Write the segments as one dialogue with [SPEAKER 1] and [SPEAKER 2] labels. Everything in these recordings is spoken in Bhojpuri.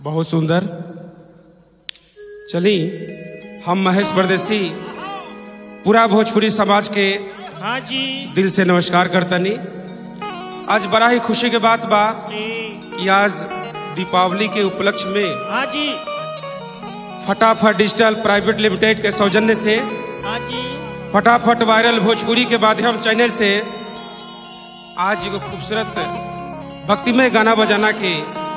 [SPEAKER 1] बहुत सुंदर चली हम महेश परदेसी पूरा भोजपुरी समाज के
[SPEAKER 2] हाँ जी
[SPEAKER 1] दिल से नमस्कार करतनी आज बड़ा ही खुशी के बात बा
[SPEAKER 2] ए,
[SPEAKER 1] कि आज दीपावली के उपलक्ष्य में
[SPEAKER 2] हाँ जी
[SPEAKER 1] फटाफट डिजिटल प्राइवेट लिमिटेड के सौजन्य से
[SPEAKER 2] हाँ जी
[SPEAKER 1] फटाफट वायरल भोजपुरी के माध्यम चैनल से आज एगो खूबसूरत भक्तिमय गाना बजाना के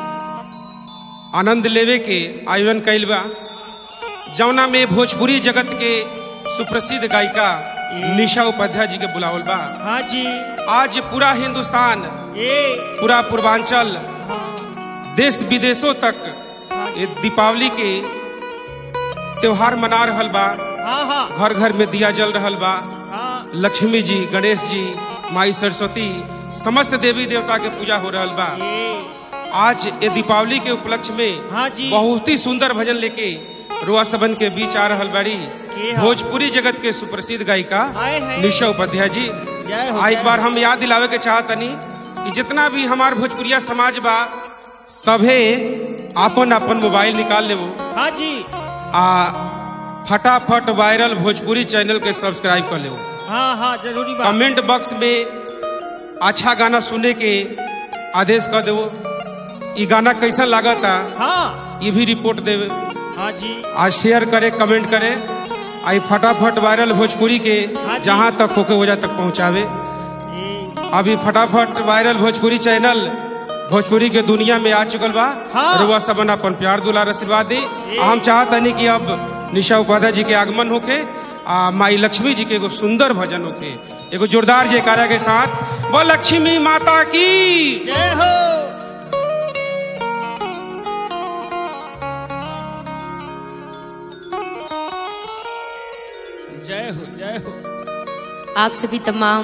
[SPEAKER 1] आनंद लेवे के आयोजन कैल बा जौना में भोजपुरी जगत के सुप्रसिद्ध गायिका निशा उपाध्याय जी के बुलावल बा
[SPEAKER 2] हाँ जी
[SPEAKER 1] आज पूरा हिंदुस्तान
[SPEAKER 2] ए
[SPEAKER 1] पूरा पूर्वांचल देश विदेशों तक ये दीपावली के त्योहार मना रहल बा
[SPEAKER 2] हाँ हाँ
[SPEAKER 1] घर घर में दिया जल रहल बा
[SPEAKER 2] हाँ
[SPEAKER 1] लक्ष्मी जी गणेश जी माई सरस्वती समस्त देवी देवता के पूजा हो रहल बा
[SPEAKER 2] ए
[SPEAKER 1] आज ये दीपावली के उपलक्ष्य में
[SPEAKER 2] हाँ जी
[SPEAKER 1] बहुत ही सुंदर भजन लेके रुआ सबन के बीच आ रहल बाड़ी
[SPEAKER 2] के हा?
[SPEAKER 1] भोजपुरी जगत के सुप्रसिद्ध गायिका
[SPEAKER 2] हाय हाय
[SPEAKER 1] निशा उपाध्याय जी
[SPEAKER 2] जय हो
[SPEAKER 1] आ एक
[SPEAKER 2] जय
[SPEAKER 1] बार हम याद दिलावे के चाहतनी कि जितना भी हमार भोजपुरिया समाज बा सभे आपन आपन मोबाइल निकाल लेबो
[SPEAKER 2] हो। हाँ जी
[SPEAKER 1] आ फटाफट वायरल भोजपुरी चैनल के सब्सक्राइब कर लेबो
[SPEAKER 2] हाँ हाँ जरूरी बात
[SPEAKER 1] कमेंट बॉक्स में अच्छा गाना सुनने के आदेश कर देवो ई गाना कैसा लागता
[SPEAKER 2] हाँ
[SPEAKER 1] ये भी रिपोर्ट देवे
[SPEAKER 2] हाँ जी
[SPEAKER 1] आज शेयर करे कमेंट करे आई फटाफट वायरल भोजपुरी के
[SPEAKER 2] हाँ जी।
[SPEAKER 1] जहाँ तक होके वजह तक पहुँचावे
[SPEAKER 2] ए
[SPEAKER 1] अभी फटाफट वायरल भोजपुरी चैनल भोजपुरी के दुनिया में आ चुकल बा
[SPEAKER 2] हाँ।
[SPEAKER 1] रुआ सबन अपन प्यार दुलार आशीर्वाद दी आ हम चाहतनी कि अब निशा उपाध्याय जी के आगमन होके आ माई लक्ष्मी जी के एगो सुंदर भजन होके एगो जोरदार जयकारा के साथ वो लक्ष्मी माता की
[SPEAKER 2] जय हो जय हो जय हो
[SPEAKER 3] आप सभी तमाम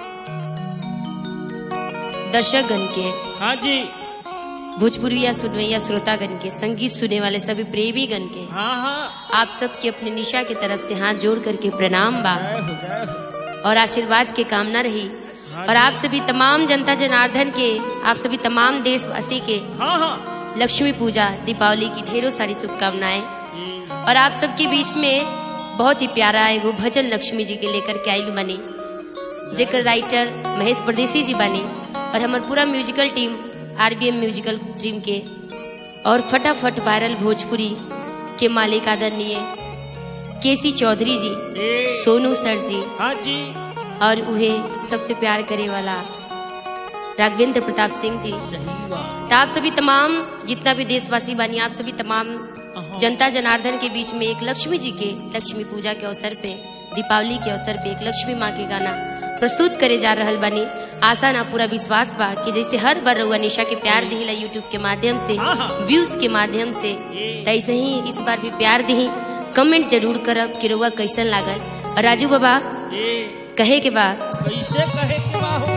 [SPEAKER 3] दर्शकगण के
[SPEAKER 2] हाँ जी
[SPEAKER 3] भोजपुरिया सुनवैया श्रोतागण के संगीत सुने वाले सभी प्रेमीगण के
[SPEAKER 2] हाँ हाँ
[SPEAKER 3] आप सबके अपने निशा की तरफ से हाथ जोड़ करके प्रणाम बा
[SPEAKER 2] जय हो जय हो
[SPEAKER 3] और आशीर्वाद की कामना रही और आप सभी तमाम जनता जनार्दन के आप सभी तमाम देशवासी के
[SPEAKER 2] हाँ हाँ
[SPEAKER 3] लक्ष्मी पूजा दीपावली की ढेरों सारी शुभकामनाएं
[SPEAKER 2] ए,
[SPEAKER 3] और आप सबके बीच में बहुत ही प्यारा एगो भजन लक्ष्मी जी के लेकर के आयल बनी जेकर राइटर महेश परदेसी जी बनी और हमार पूरा musical team RBM musical team के और फटाफट वायरल भोजपुरी के मालिक आदरणीय केसी चौधरी जी
[SPEAKER 2] ए
[SPEAKER 3] सोनू सर जी
[SPEAKER 2] हाँ जी
[SPEAKER 3] और उहे सबसे प्यार करे वाला राघवेंद्र प्रताप सिंह जी
[SPEAKER 2] सही बात
[SPEAKER 3] तो आप सभी तमाम जितना भी देशवासी बानी आप सभी तमाम
[SPEAKER 2] अहाँ।
[SPEAKER 3] जनता जनार्दन के बीच में एक लक्ष्मी जी के लक्ष्मी पूजा के अवसर पे दीपावली के अवसर पे एक लक्ष्मी माँ के गाना प्रस्तुत करे जा रहल बानी आशा ना पूरा विश्वास बा कि जैसे हर बार रउआ निशा के प्यार दिहिला यूट्यूब के माध्यम से
[SPEAKER 2] हाँ, हाँ।
[SPEAKER 3] व्यूज के माध्यम से तो ऐसे ही इस बार भी प्यार दिही कमेंट जरूर करब कि रउआ कैसन लागल और राजू बाबा
[SPEAKER 2] ए
[SPEAKER 3] कहे के बा
[SPEAKER 2] कैसे कहे के बा हो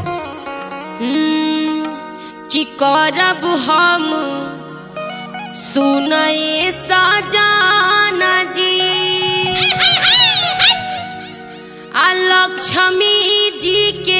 [SPEAKER 3] हम्म, कि करब हम सुनए सजाना जी आ लक्ष्मी जी के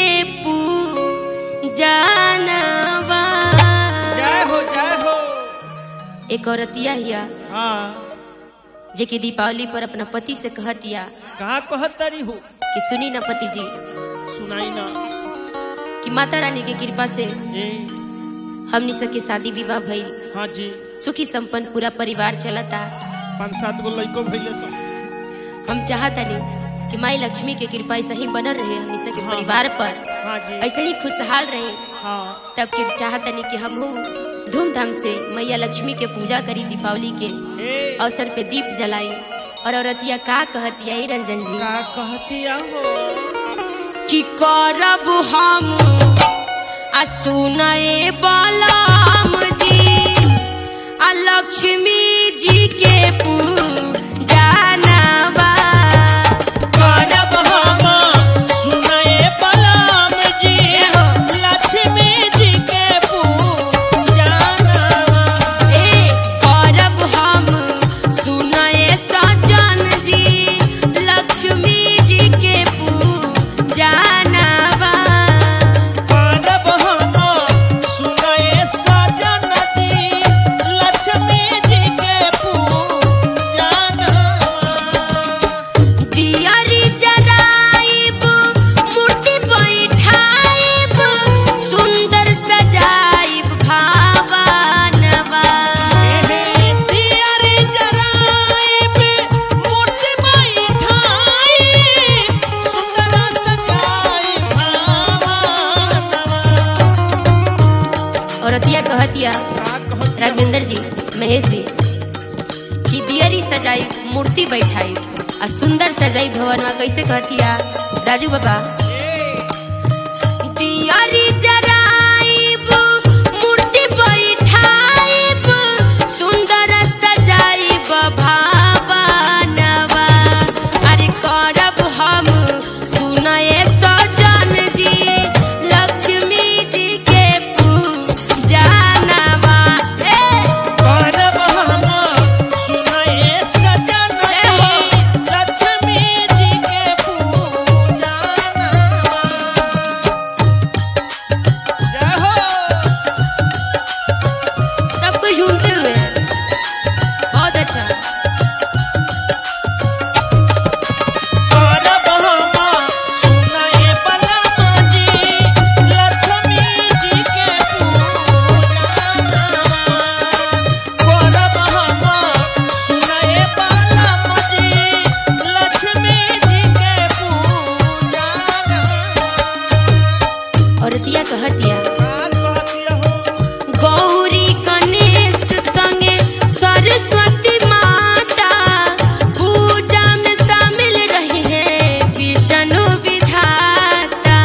[SPEAKER 3] पूजनवा
[SPEAKER 2] जय हो जय हो
[SPEAKER 3] एक औरतिया हिया
[SPEAKER 2] हाँ
[SPEAKER 3] जे कि दीपावली पर अपना पति से कहतिया
[SPEAKER 2] कहाँ कहतरी हो
[SPEAKER 3] कि सुनी ना पति जी
[SPEAKER 2] सुनाई ना
[SPEAKER 3] कि माता रानी के कृपा से
[SPEAKER 2] ए
[SPEAKER 3] हमनी सबके शादी विवाह भइल
[SPEAKER 2] हाँ जी
[SPEAKER 3] सुखी संपन्न पूरा परिवार चलता
[SPEAKER 2] पाँच सात गो लड़को भैले सब
[SPEAKER 3] हम चाहतनी कि माई लक्ष्मी के कृपा ऐसे ही बनल रहे हमनी सबके
[SPEAKER 2] हाँ।
[SPEAKER 3] परिवार पर
[SPEAKER 2] हाँ जी
[SPEAKER 3] ऐसे ही खुशहाल रहे
[SPEAKER 2] हाँ
[SPEAKER 3] तब के चाहतनी कि हम धूमधाम से मैया लक्ष्मी के पूजा करी दीपावली के
[SPEAKER 2] ए
[SPEAKER 3] अवसर पे दीप जलाई और औरतिया का कहतिया ए रंजन जी
[SPEAKER 2] का कहतिया हो
[SPEAKER 3] कि करब हम आ सुनए बलम जी आ लक्ष्मी जी के पूजनवा
[SPEAKER 2] करब हम सुनए बलम जी
[SPEAKER 3] एहो।
[SPEAKER 2] लक्ष्मी जी के पूजनवा
[SPEAKER 3] ए करब हम सुनए सजन जी लक्ष्मी जी के पूजनवा
[SPEAKER 2] करब हम सुनए सजन जी
[SPEAKER 3] औरतिया कहतिया
[SPEAKER 2] का कहत
[SPEAKER 3] राघवेंद्र जी महेश जी कि दियरी सजाई मूर्ति बैठाई आ सुंदर सजाई भवन में कैसे कहतिया राजू बाबा दियरी जराइब मूर्ति बैठाइब सुंदर सजाइब भावनवा अरे करब हम सुनए सजन जी लक्ष्मी जी के पूजनवा ए
[SPEAKER 2] करब हम सुनाए सजन जी लक्ष्मी जी के पूजना जय हो
[SPEAKER 3] सब कोई झूमते हुए बहुत अच्छा
[SPEAKER 2] करब हम सुनाए बलमा जी लक्ष्मी जी के पूजना करब हम सुनाए बलमा जी लक्ष्मी जी के पूजना
[SPEAKER 3] औरतिया कहतिया
[SPEAKER 2] का कहतिया हो
[SPEAKER 3] गौरी गणेश संगे सरस्वती माता पूजा में शामिल रही है विष्णु विधाता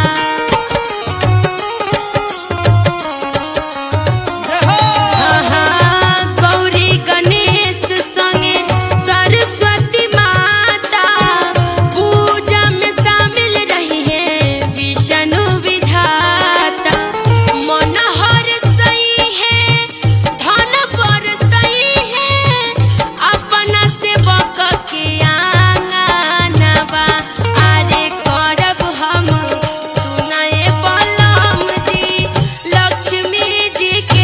[SPEAKER 2] जय हो
[SPEAKER 3] आहा, गौरी गणेश संगे सरस्वती माता पूजा में शामिल रही है विष्णु विधाता मनोहर सही है धन पर सही है अपना सेवक के आंगनवा अरे करब हम सुनाए बलम जी लक्ष्मी जी के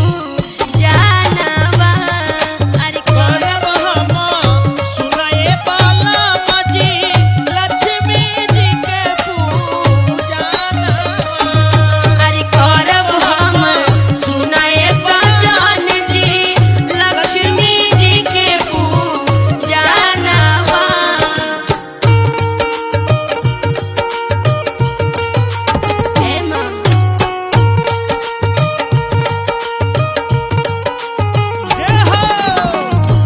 [SPEAKER 3] पूजनवा अरे
[SPEAKER 2] करब
[SPEAKER 3] करब
[SPEAKER 2] हम सुनाए बलमा जी लक्ष्मी जी के पूजना
[SPEAKER 3] अरे करब हम सुनाए सजन जी लक्ष्मी जी के पूजनवा हे माँ
[SPEAKER 2] जय हो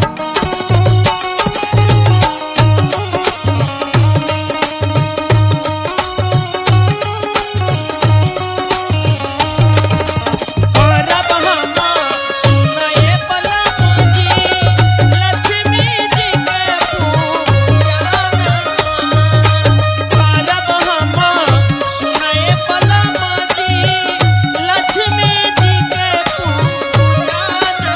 [SPEAKER 2] करब हम सुनाए बलमा जी लक्ष्मी जी के पूजना करब हम सुनाए बलमा जी लक्ष्मी जी के पूजना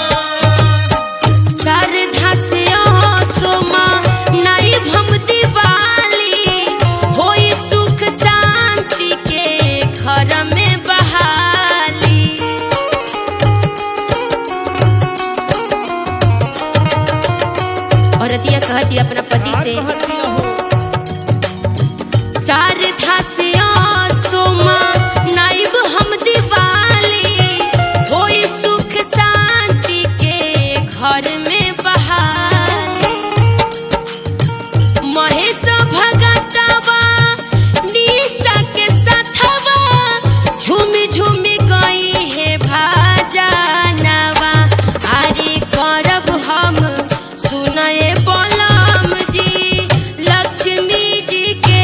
[SPEAKER 3] श्रद्धा से सोमा नाई भम दिवाली होई सुख शांति के घर में बहाली औरतिया कहती अपना पति से
[SPEAKER 2] कहतिया हो
[SPEAKER 3] श्रद्धा से सोमा नाइब हम दिवाली होई सुख शांति के घर में बहाली महेश भगतवा निशा के साथवा झूमी झूमी गई है भाजनवा अरे करब हम सुनए बलम जी लक्ष्मी जी के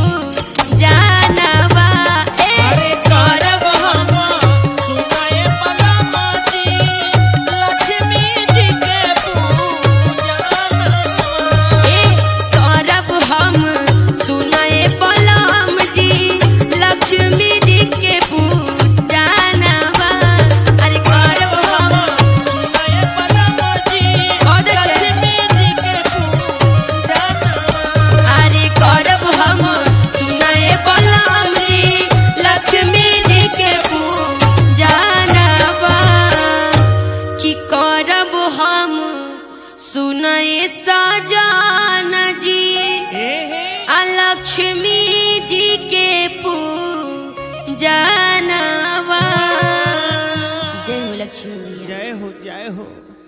[SPEAKER 3] पूजनवा ए
[SPEAKER 2] अरे करब हम सुनाए बलमा जी लक्ष्मी जी के पूजना
[SPEAKER 3] ए करब हम सुनए बलम जी लक्ष्मी जी के पूजनवा अरे करब हम
[SPEAKER 2] सुनाए बलमा जी
[SPEAKER 3] बहुत अच्छा।
[SPEAKER 2] लक्ष्मी जी के पूजना
[SPEAKER 3] अरे करब हम सुनए बलम जी लक्ष्मी जी के पूजनवा कि करब हम सुनए सजन जी
[SPEAKER 2] हे हे
[SPEAKER 3] आ लक्ष्मी जी के पूजनवा जय हो लक्ष्मी मैया
[SPEAKER 2] जय हो जय हो